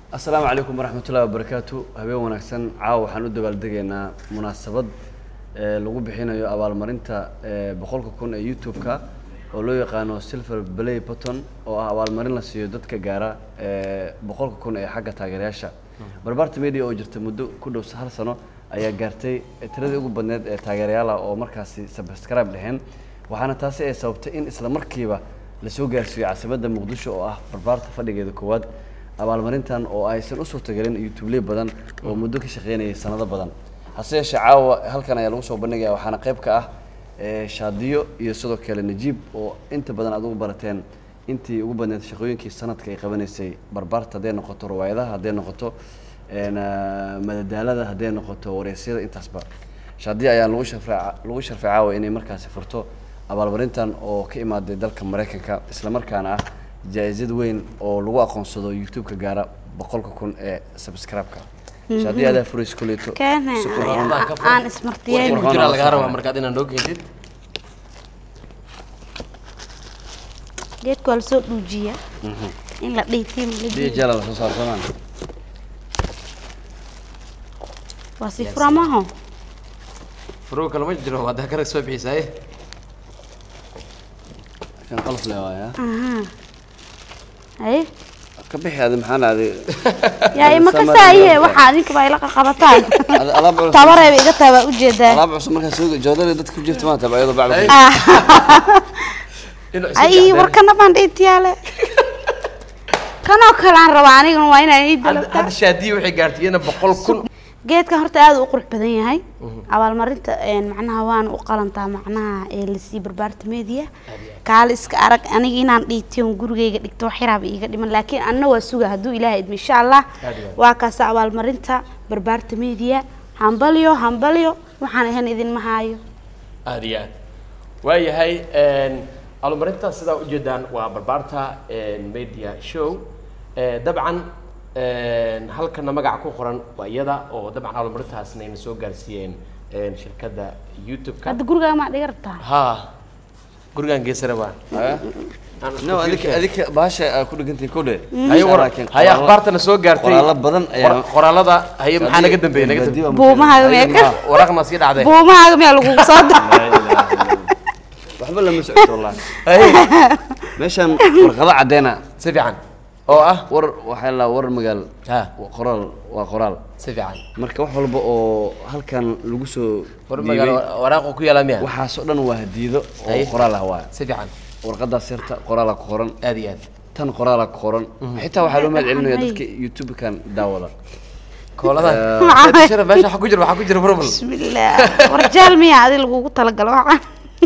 asalaamu calaykum waraxmatullahi wabarakaatu habeen wanaagsan caawa waxaan u dabaaldegaynaa munaasabad ee lagu bixinayo abaalmarinta ee boqolka kun ee youtube-ka oo loo yaqaano silver play button oo ah abaalmarin la siiyo dadka gaara ee boqolka kun ee xagga taageerayaasha barbaarta media oo jirta muddo ku dhow hal sano ayaa gaartay tiradii ugu badneed ee taageerayaal ah oo markaasi subscribe dheheen waxaana taasi ay sababtay in isla markiiba lasoo gaarsiiyo caasimadda muqdisho oo ah barbaarta fadhigeeda koowaad abaalmarintan oo aysan u suurtagelin youtubeley badan oo muddo ka shaqeynayay sanado badan hase yeeshee caawa halkan ayaa lagu soo bandhigaya waxaana qayb ka ah ee shaadiyo iyo sidoo kale najiib oo inta badan aad ugu barateen intii ugu badneed shaqooyinkii sanadka ay qabanaysay barbaarta hadday noqoto riwaayadaha hadday noqoto een, ah, madadaalada hadday noqoto wareysyada intaasba shaadiyo ayaa lagu sharfay lagu sharfay caawa inay markaasi furto abaalmarintan oo ka imaaday dalka maraykanka isla markaana ah jaa-isad weyn oo lagu aqoonsado youtube-ka gaara boqolka kun ee subscribe-ka shaadiyo adaa furays kuleeto keene si qurxoon. aan ismartiyeen Qurxoon. jira lagaa rabaa markaad inaad noo keentid geedka waa lasoo dhuujiya in la dhiitiim la Biyo dhiibo jala la soo saaro soomaan waa si furamaho furuu kale ma jiro haddaa karag soo bixisaaye kan qalaf le waaya haye ka bixi adi maxaa dhacday yaa ima ka saaye waxaa adinka baa ila qaqabataan Adi- alaab culus tabareeba iga taa waa ujeedaa alaab cusub markaa soo joodada dadka ku jirta maanta ayadoo bacda Ay. ku- ay warkana baan dhiitiyaale kanoo kale aan rabaa anigana waa inaan ii hadda dalabtaa hadda shaadiye waxay gaartay iyana boqol kun geedkan horta aad u qurux badan yahay abaalmarinta een, macnaha waana u qalantaa macnaha ee lasii barbaarta media kaale iska arag aniga inaan dhiitiyon gurigayga dhigto wax yaraaba iiga dhiman laakiin anna waa suga hadduu ilaahay idmo insha allah Aad iyo aad. waa kaasa abaalmarinta barbaarta media hambalyo hambalyo waxaan ahan idinma haayo aad iyo aad waayahay abaalmarinta sidaa ujeedaan waa barbaarta media show Eh, dabcan halkana magaca ku qoran waa iyada oo dabcan abaalmarintaasna ayna soo gaarsiiyeen eh, shirkadda youtube-ka hadda gurigaa maa dhiga rabtaa ha gurigan geesare waa Haya. no adika adika bahasha aa ku dhegantay kodhe haye war haye akhbaartana soo gaartay qoraalo badan ayaa Qor- qoraalada haye maxaa naga dambeeyey naga dambeeyey buumahaaga meeka waraaqna sii dhacday buumahaaga miyaa lagugu soo da waxba lama socoto wallahi haye meeshan warqado caddeena si fiican oo ah war waxaa la war magaal ha waa qoraal waa qoraal si fiican marka wax walba oo halkan lagu soo war dhiibay, magaalo waraaqu ku yaala miya waxaasoo dhan waa hadiido oo Haye. qoraal ah waaya si fiican warqadaas yarta qoraalaa ku qoran aad iyo aad tan qoraalaa ku qoran xitaa waxaa loo mahad celinaya Haye. dadka youtube-kan daawada kooladan Maxaa? shira meesha waxa ku jira waxaa ku jira problem bismillaah warjaal miyaa adi lagugu talagalo waxaan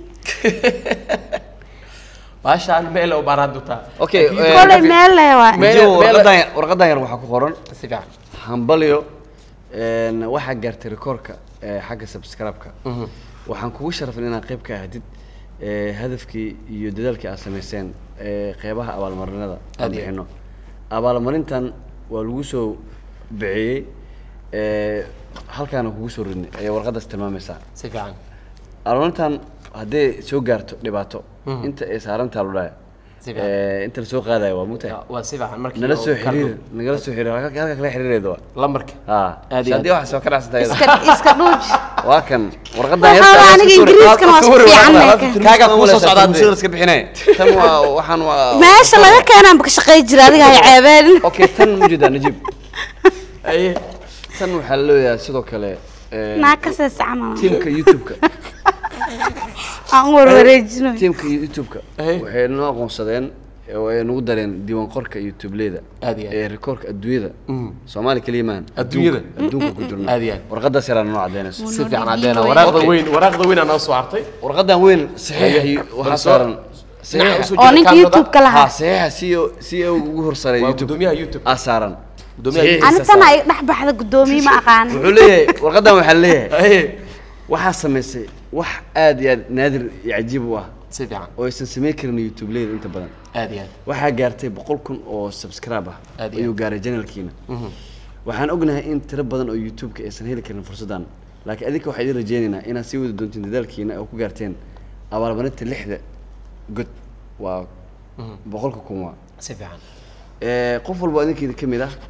baashaan meel u baaraan doontaa Okay, Laakiin- eh, kolay meel leh waa Meel- Jibo, meel- warqadan yar- warqadan yar waxaa ku qoran si fiican hambalyo een, waxaa gaartay rikoorka ee, xagga subscribe-ka waxaan kugu sharafin inaad qayb ka ahdid ee, hadafkii iyo dadaalkii aad samayseen ee, qeybaha abaalmarinada aan Aad iyo aad. bixino abaalmarintan waa lagu soo bixiyey ee, halkaana kugu soo ridnay ayay warqadaas tilmaamaysaa si fiican abaalmarintan hadday soo gaarto dhibaato inta ay saarantaa lu dhahay Si fiican. ee, inta lasoo qaadayo waa mugtahay waa si fiican markii nala oo soo kala xiriir dhow. nagala soo xiriir halka halka kala xiriireeda waa lambarka haa Aad iyo haddii waxaa soo ka dhacsanta iyada iska iska dhuuj waa kan warqadan Waxaa aniga ingiriiskan waa isku fiican Kaaga kuu soo socdaa dee. iska bixinay tan waa waxaan waa meesha laga keenaan ka shaqey jira adiga hay ceebeen okay tan ma jeedaa najib Haye. tan waxaa la leeyahay sidoo kale ee, naa ka seesa camal tiimka youtube-ka aan warwareejino tiimka youtube-ka Hey. waxay noo aqoonsadeen oo ay nagu dareen diiwaan qorka youtube-leyda Aad iyo aad. ee rikoorka adduunyada Mm. soomaali keliya maahan Adduunyada? adduunka ku jirno Aad iyo aad. warqadaas yaraa noo cadeynayso si fiican caddeena waraaqda Okay. weyn waraaqda weyn aa noo soo hartay warqadan weyn saxiix waxaa Balso- saaran Dhinaca saxiix usoo oo jira ninka kaamilada. youtube-ka haa lahaa saxiixa si o si o ugu horsaray waa youtube gudoomiyaha youtube aa saaran Gudoomiyaha Saxiixiisa anitana saaran. ay dhex baxda gudoomiye ma aqaan wuxuu leeyahay warqadan waxaa leeyahay Haye. waxaa samaysay wax aad iyo aad naadir iyo cajiib u ah si fiican oo aysan samayn karin youtube-leyda inta badan aad iyo aad waxaa gaartay boqol kun oo subscribe ah Aad iyo ayuu aad. gaaray janalkiina waxaan ognahay in tiro badan oo youtube-ka aysan heli karin fursaddan laakiin adinka waxaa idin rajeynaynaa inaad sii wadi doontiin dadaalkiina oo ku gaarteen abaalmarinta lixda god waa boqolka kun waa si fiican Eh, qof walba idinkeeda ka mid ah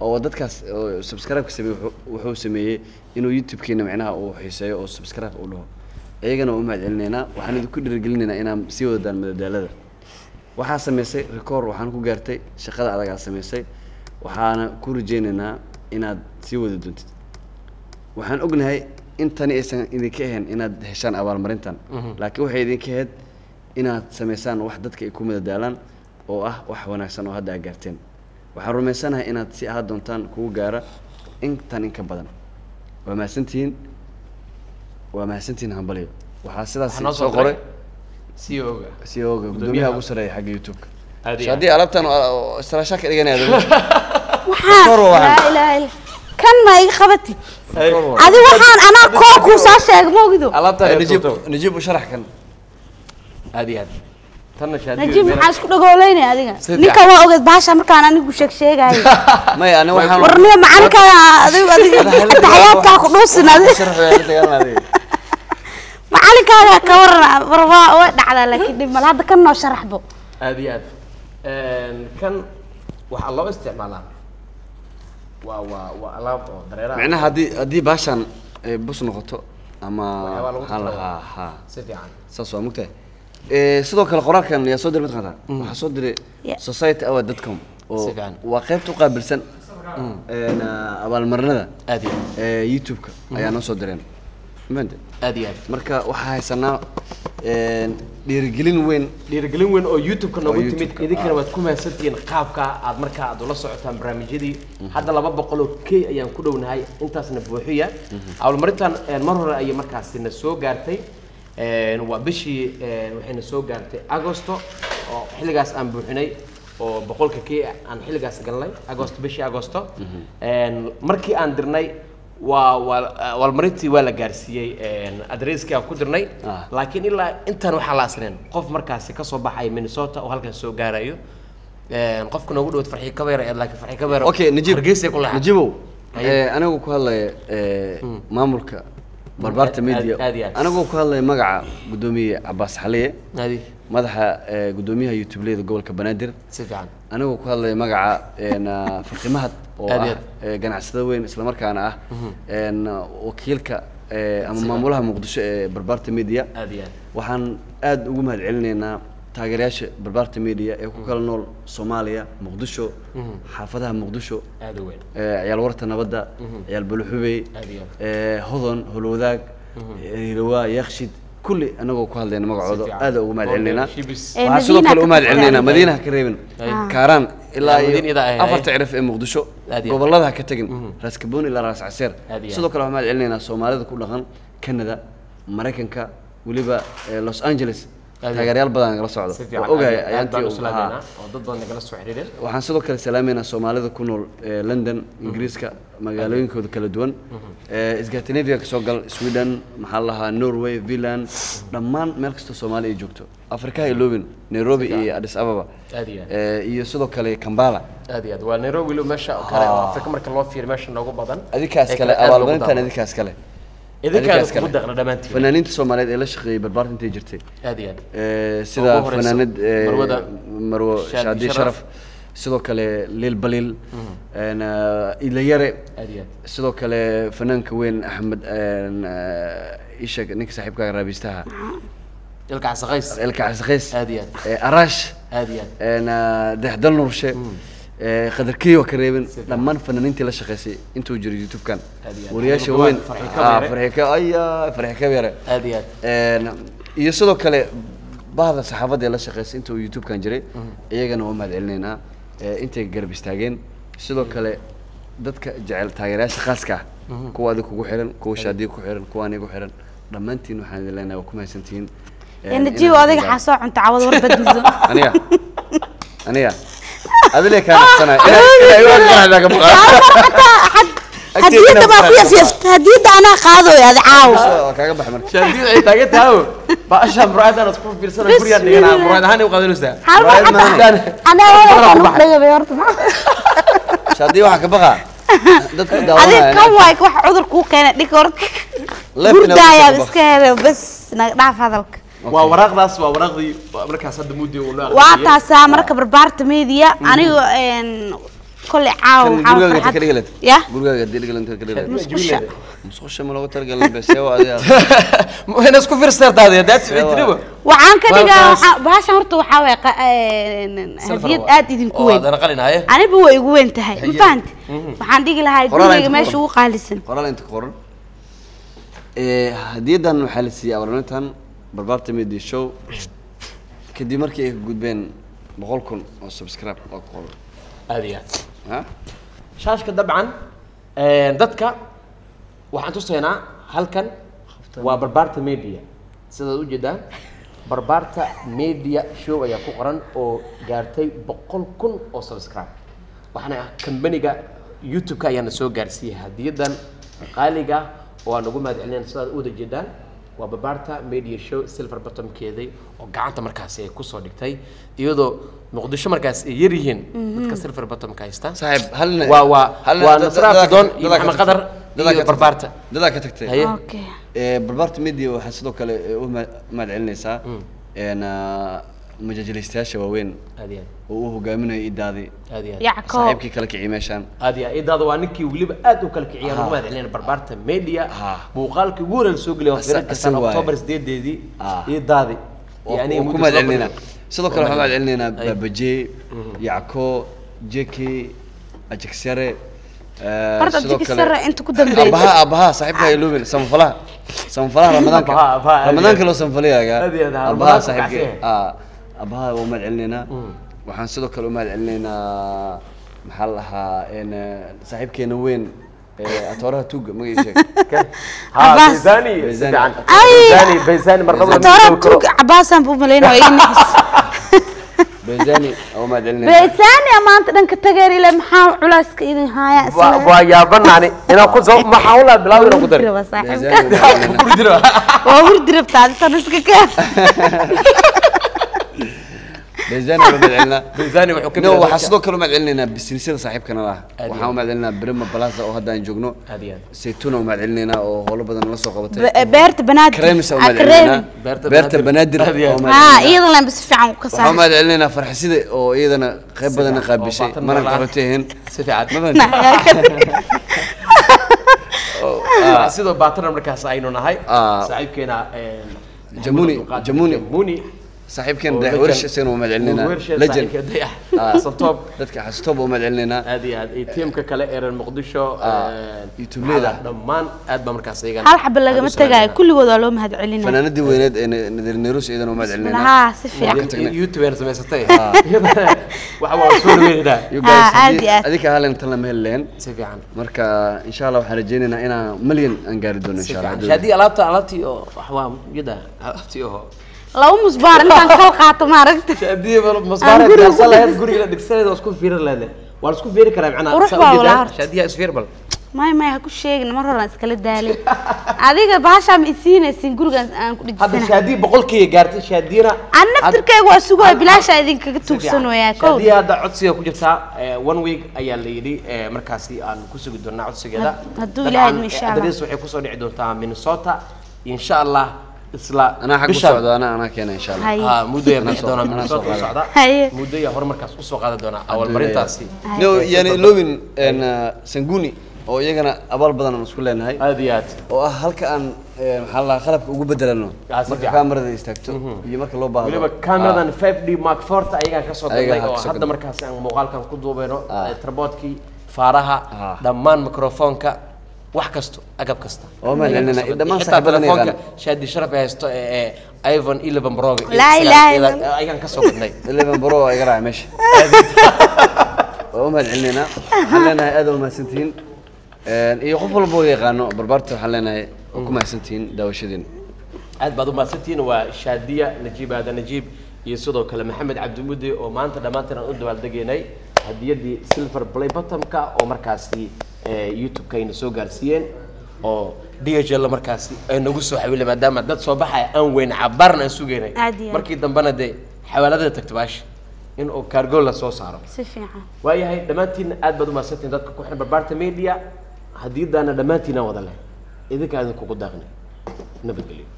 oo dadkaas oo subscribe-ka sameeyey wuxuu- wuxuu sameeyey inuu youtube-kiina macnaha uu xiiseeyo oo subscribe uu dhaho iyagana waa u mahad celinaynaa waxaan idinku dhiirigelinaynaa inaan sii wadadaan madadaalada waxaa samaysay record waxaan ku gaartay shaqada adagaa samaysay waxaana ku rajaynaynaa inaad sii wadi doontid waxaan ognahay in tani aysan idinka ahayn inaad heshaan abaalmarintan laakiin waxay idinka ahayd inaad samaysaan wax dadka ay ku madadaalaan oo ah wax wanaagsan oo hadda aad gaarteen waxaan rumaysanahay inaad si ahaa doontaan kugu gaara intan in ka badan waa mahadsantihiin waa mahadsantihiin hambalyo waxaa sidaas Waxaa noo soo soo qoray diray CEO-ga si ooga gudoomiyaha ugu sareeya xagga youtube-ka Aad iyo So haddii alaabtan istaraashaa ka dhiganaya waxaan Kor waa waxaan. laa ilaaha illa kan ma iga qabatid Ay, adi waxaan anaa koo kuu soo sheega ma ogido alaabta ay najiib tuurto. najiib u sharax kan aad iyo aad tanna shaadiyo najiib meel- maxaa isku dhagooleynaya adiga Si ninka fiican. waa ogeed baasha markaan anigu sheeg sheegaayo maya ani waxaan warniyo macalinkaa adigu adiga taxayaadkaa ku dhuusin adiga sharax way la dagaalan adiga macalinkaaga ka waran war waa way dhacdaa laakiin dhib mal hadda kan noo sharaxbo aad iyo aad Een, kan waxaa loo isticmaalaa waa waa waa alaab oo dareeraha micnaha haddii haddii baashan ay bus noqoto ama Waxyaabaa lagu waxaan talo. lahaa ha si fiican saas waa mugtahay Eh, sidoo kale qoraalkan yaa soo diray mataqaanaa waxaa soo diray Yeah. society award dadcom oo Si fiican. waa qaybta u qaabilsan een, ah, abaalmarinada aad iyo aad ee youtube-ka ayaa noo soo direen mafahante aad iyo aad marka waxaa haysanaa een, dhiirigelin weyn dhiirigelin weyn oo youtube-ka noogu Oo timid YouTube-ka, idinkana ah. waad ku mahadsantihiin qaabka aad markaa aad ula socotaan barnaamijyadii hadda laba boqol oo k ayaan ku dhownahay intaasna buuxiya abaalmarintan een, mar hore ayay markaasi na soo gaartay Een, waa bishii een, waxayna soo gaartay agosto oo xilligaas aan buuxinay oo boqolka k aan xilligaas galnay agosto bishii agosto Een, markii aan dirnay waa waa abaalmarintii waa la gaarsiiyey een, adresskii aan ku dirnay Ah. laakiin ilaa intaan waxaa la asneen qof markaasi kasoo baxay minnesota oo halkan soo gaarayo Een, qofka noogu dhawad farxii kabeer ee laakiin farxii kabeer okay najiib hargeysay ku leexatay najiibow Haye. eh, anigu ku hadlaya eh, maamulka barbaarta aad- media aad iyo aad. anigoo ku hadlaya magaca gudoomiye cabaas xaliye Adi, madaxa eh, gudoomiyaha youtube-leyda gobolka banaadir si fiican anigoo ku hadlaya magaca een, ah, farqimahad oo Aad iyo ah eh, ganacsada weyn islamarkaana ah een, ah, wakiilka eh, ama maamulaha muqdisho ee barbaarta media aad iyo aad waxaan aad ugu mahad celinaynaa taageerayaasha barbaarta media ee ku kala nool soomaaliya muqdisho xaafadaha muqdisho aad u weyn eh, ciyaal warta nabadda ciyaal buluxubey Aad iyo eh, hodon holwadaag hirawaa yakshid kulli anagoo ku hadlayna magacooda fiican. aad ugu mahad celinaynaa Shibis. Eh, waxaa sidoo Madiina kale ka u mahad tagtay celinaynaa adiga. madiinaha ka reebin kaaraan ilaa Ilaa Madiina iyo idaa ahay. afarta cirif ee muqdisho Aad iyo aad. gobolada ha ka tegin raas kaboon ilaa raas caseer Aad iyo sidoo kale waxaan mahad celinaynaa soomaalida ku dhaqan canada maraykanka weliba eh, los angeles Aad iyo taageeryaal badan nagala socdo si fiican waa ogahay aad- aad baan ayaantii u uu ahaa salaameynaa oo dad badan nagala soo xiriireen waxaan sidoo kale salaameynaa soomaalida ku nool ee london ingiriiska magaalooyinkooda kala duwan ee scandinavia kasoo gal sweden maxaa la lahaa norway finland dhammaan meel kastoo soomaali ay joogto afrika ha iloobin nairobi iyo addis ababa aad iyo aad ee, iyo sidoo kale kambala aad iyo aad waa nairobi lo meesha oo kale oo afrika marka loo fiiriyo meesha noogu badan adinkaas ee kale aad loogu abaalmarintan daawado. adinkaas kale idinkaada adinkaas kugu kale. daqna dhammaantiin fanaaniinta soomaaliyeed ee la shaqeeyey barbaarta intay jirtay aad iyo aad Ee, sida ugu horeyso, fanaanad ee, Marwada marwo Shaadi shaadi Sharaf. sharaf sidoo kale liil baliil een, ah, ilayare aad iyo aad sidoo kale fanaanka weyn axmed een, ah, isha ninka saaxiibkaaga raabistaha ilka casaqays elka casaqays aad iyo aad ee, araash aad iyo aad een, ah, dexdal nurshe ee, qadarkii waa ka reebin dhammaan fanaaniintii la shaqeysay intuu jiro youtube-kan Aad iyo aad. wariyaasha Maxamed weyn Buwaad, Farxi ah, Kabeere. farxi ka aya farxi kabeere aad iyo aad Een, iyo sidoo kale bahda saxaafadda ee la shaqeysay inta uu youtube-kan jiray iyagana waa mahad celinaynaa ee, intay garab istaageen sidoo kale dadka jecel taageerayaasha khaaska ah kuwa adig kugu xiran kuwa shaadiya ku xiran kuwa aniga ku xiran dhammaantiin waxaan idin leenahay waa ku mahadsantihiin Een, najiib inaad adiga ogaad- xaa soo cunta cawad warbadmiso aniga aniga adile kaa naqsanay inay igu aqraxdaa ka buqa hadiyadda baa ku yafyafta hadiyadda anaa qaadooy adi caawo waa kaaga bax marka shaadid ay taagan tahay baasha muraayadaan isku fiirsana gurigaan dhiganaa muraayad ahaan ay u qaadanaysaa hal Waayo mar maane. xataa anaa walakaan u dhagabay horta shaadiya waxaa ka baqa dadku adig daawanaya kan waay wax cudur kuu keena dhig horta Leef inaa gurdaayaa ku iska hele bas naga dhaaf hadalka waa waraaqdaas waa waraaqdii markaas hadda muddi uu loo waa aqriyay. taasaa marka barbaarta media aniga een, kolley caawa Kan waxaa gurigaaga inta farxad ka dhigalet ya gurigaaga hadii dhigalet inta ka dhigalet musqusha musqusha ma looga talagalin beseewa adiga ina isku fiirsaartaade daad sicitiriba waxaan ka dhigaa Walkaas- waxaa- bahashan horta waxaa waye qa- een, hadiyad aad idinku weyn adana qalinaye aniba way igu weyn tahay ma fahanti waxaan dhigi lahaa Qoraal gurigayga inta meesha qoran. ugu qaalisan qoraal inta ka qoran Ee, hadiyadan waxaa la siiyey abaalmarintan barbaarta media show kadib markii ay ka gudbeen boqol kun oo subscribe oo ku qoran aad iyo aad ha shaashka dabcan een, dadka waxaan tusaynaa halkan waa barbaarta media sidaad ujeedaan barbaarta media show ayaa ku qoran oo gaartay boqol kun oo subscribe waxaana ah kambaniga youtube-ka ayaana soo gaarsiiyey hadiyadan qaaliga oo aan ugu mahad celinayna sidaad u wada jeedaan waa barbaarta media show silver bottomkeedii oo gacanta markaasi ay kusoo dhigtay iyadoo muqdisho markaas ay yar yihiin dadka silver bottomka haysta saaxiib halna waa waa halna waa dad- nasra dadaa ka- abdidoon iyo dadaa ka maxamed tagtay. qadar Dadaa ka iyo tagtay. barbaarta dadaa ka tagtay haye okay Ee, barbaarta media waxaa sidoo kale ee, u mahad mahad celinaysaa een, ah, majaajilaystayaasha waaweyn aad iyo oo uu hogaaminayo idaadii aad aad iyo aad yacko saaxiibkii kala kiciyay meeshaan aad iyo aad idaada waa ninkii weliba aad u kala kiciyaan ugu mahad celinayna barbaarta media Ha. muuqaalkii ugu horeyn soo geliyay Asa- waqtiga kastaan asaga waaye. october sideedeedii Ah. idaadi oo oo ku mahad celinayna sidoo kale waxaan mahad celinaynaa Ay. baabaje yacko jeki ajigsare ee, horta sidoo abdiki kale sare inta ku dambeysay abaha abaha saaxiibka iloomin samfalaha samfalaha ramadaanka Abaha, abaha, aad iyo ramadaanka aad. loo samfalayaga Aad iyo aad, abaha ramadaanka saaxiibka kacsiye. ah abaha waa mahad celinaynaa waxaan sidoo kale u mahad celinaynaa maxaa la dhahaa een saaxiibkeena weyn ee atooraha tuuga magaciisa sheeg Abbas. baysani si Baysani. fiican Ay. baysani baysani mar laba toora tuug cabaasaan buu malaynaya ii nixis bezani oo mahad celinayna beesaani maanta dhanka tageer ile maxaa culaaska idin haaya waa waa yaabanaani inaan ku soo maxaa ula bilaaway inaan ku dari Hurdi raba saaxiibka. Bezani waa mahad celinayna. Ku jiro. waa hurdi rabtaa aditan iska keen bezani waa mahad celinaa baysani wuxuu ka no mid waxaa yahay sidoo kale u mahad celinaynaa bisnisyada saaxiibkana ah Aad iyo waxaan u mahad celinaynaa brima balaza oo hadda aan joogno aad iyo aad saytuuna u mahad celinaynaa oo howlo badan la soo qabatay Be- beerta banaadir kareemisa u Ah, mahad kareemi. celinaynaa Beerta beerta Banaadir. banaadir Aad iyo oo aad. mahad haa celinaynaa. iyada laan si fiican ka waxaan u saaray mahad celinaynaa farxisida oo iyadana qayb badan oo qaabishay baatan mana noolaa. qabatehen si fiican ma fahanti sidoo baatana markaas aynu nahay Ah. saaxiibkeena Jamuni, Jamuni. jamuni saaxiibkeen oo dayax legend. wersha isagana waa mahad celinaynaa Wersha legend saaxiibka dayax Ah. Santoob. dadka xasutoob waa mahad celinaynaa aad iyo aad iyo tiimka kale ee reer muqdisho Ah, een, YouTube-leyda. maxaa la- dhammaan aad baa markaas iyagana hal xaba lagama aad u tegaayo salaamaynaa. kulligood waa loo mahad celinaya fanaanadii weyneed ee nadir neerus iyadana waa mahad celinaynaa haa si Waa fiican ka tagnay. youtube aan samaysatay iyadana waxa waa soo dhaweynaa You Ah, guys, aad haddii- iyo aad. adinka halen tan lama heli lahayn si fiican marka insha allah waxaan rajaynaynaa inaan malyan aan gaari doono si insha fiican allah shaadii alaabta alaabtii oo wax waa yada alaabtii oo laba musbaar intaan kal qaato maaragta shaadii Aan masbaara guriga diyaarsan ku lahayd dhigsan. guriga la dhigsaneed waa isku fiirin lahayd waa la isku fiiri karaa macnaha Qurux saa baa ujeedaa? walaa horta. shaadiyaa isfiir bal may may ha ku sheegin mar horaan iskala daalay adiga bahashaa ma isiinaysin gurigaan aan ku hadda dhijisana shaadii boqolkiiba gaartay shaadiyana aan naftirkeyga waa sugaya bilaasha idinkaga tuugsan wayaa kow shaadiya hadda codsiga ku jirtaa eh, one week ayaa la yidhi eh, markaasi aan ku sugi doonaa codsigeeda Had- hadduu Dabcan, Ilaahay idmo insha eh, Allah. adres waxay kusoo dhici doontaa minnesota insha allah isla anaa xag u bishan. socda anaa anaa keena insha allah Haye. Ah, muddo ayaa bixi soo- doonaa anaa minnesota soo u socda Haye. muddo ayaa hore markaas usoo qaadan doonaa awalmarintaasi no yani iloobin een, uh, sanguni oo iyagana abaal badan aan isku leenahay aad iyo aad oo ah halka aan eh, maxaa la qalabka ugu bedelano Ah, si marka fiican. kaamarada istaagto iyo marka loo baahdo weliba cameradan 5d mark forta ayagaan kasoo Ayagaa galnay oo kasoo hadda galnay. markaasi aan muuqaalkan ku duubeyno Ah. eh, tripodkii faaraha Ah. dhammaan microfonka wax kasto agab kasta Oo mahad celinayna. Xitaa Dhammaan saaxiibadana telefoonka yaqaan. shaadi sharaf ay haysto ee ee iphone 11 pro ga iyo Laa isaga- ilaaha iyada- illa- ayagaan kasoo gadnay eleven bro waa iga raaca meesha waa u mahad celinaynaa waxaan leenahay aad waa mahadsantihiin Een, iyo qof walba oo yaqaano barbaarta waxaan leenahay waa ku mahadsantihiin daawashadiin aad baad u mahadsantihiin waa shaadiya najiib aadan najiib iyo sidoo kale maxamed cabdimude oo maanta dhammaantiin aan u dabaaldegaynay hadiyadii silver play bottomka oo markaasi eh, youtube-ka ayna soo gaarsiiyeen oo dhl markaasi ay nagu soo xawilay maadaama dad soo baxaya aan weyn cabaarna aan sugaynay Aad iyo aad. markii dambena dee xawaaladada tagta baashi in uu kaargool la soo saaro si fiican waayahay dhammaantiin aad baad u mahadsantihiin dadka ku xiran barbaarta media hadiyadaana dhammaantiin aan wada leh idinka idinkugu daaqnay nabadgelyo